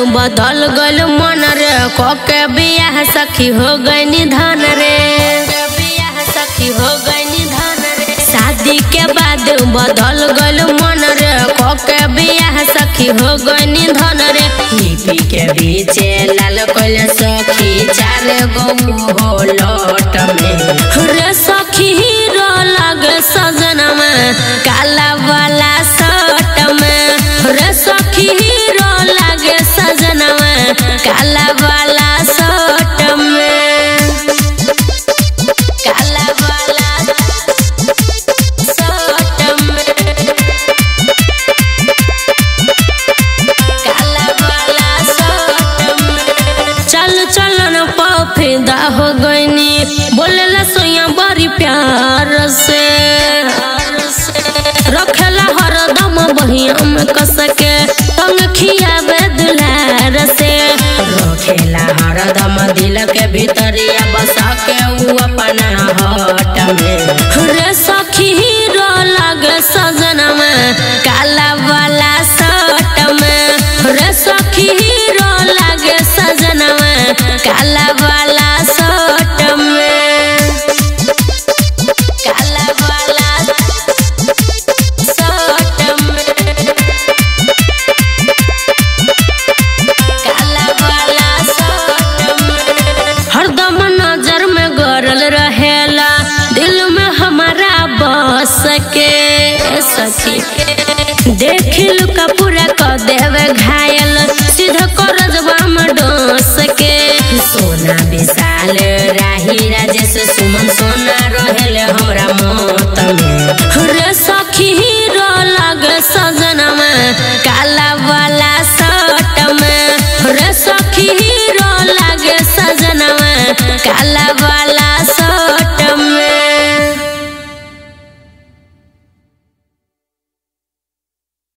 बदल गल मन रे कोके बियाह सखी हो गई धन रे बियाह सखी हो गई धन रे शादी के बाद बदल गल मन रे कोके बियाह सखी हो गई धन रे लिपि के बीचे लाल कोल सखी चार गो हो लोट में रे सखी हीरो लगे सजना में काला वाला शर्ट में रे सखी हीरो लगे सजना में काला वाला शर्ट में काला वाला शर्ट में काला वाला शर्ट में चल चल न फिदा हो गईनी बोलेला सोया बड़ी प्यार से रखेला हरदम बहिया में कस के तंग खियावे दुलार से रखेला हरदम दिल के भीतरिया बसा के ऊ अपना हट में रे सखी हीरो लगे सजना में काला वाला शर्ट में रे सखी हीरो लगे सजना में काला वाला शर्ट में काला वाला शर्ट में काला वाला शर्ट में हरदम नजर में गरल रहेला दिल में हमारा बस के सखी देखिल का पूरा क देवे घायल सीधा करजवा में डोस के सोना विशाल राही राजेश सुमन सोना रहेले हमरा मौत में रे सखी हीरो लगे सजना में काला वाला शर्ट में रे सखी हीरो लगे सजना में काला वाला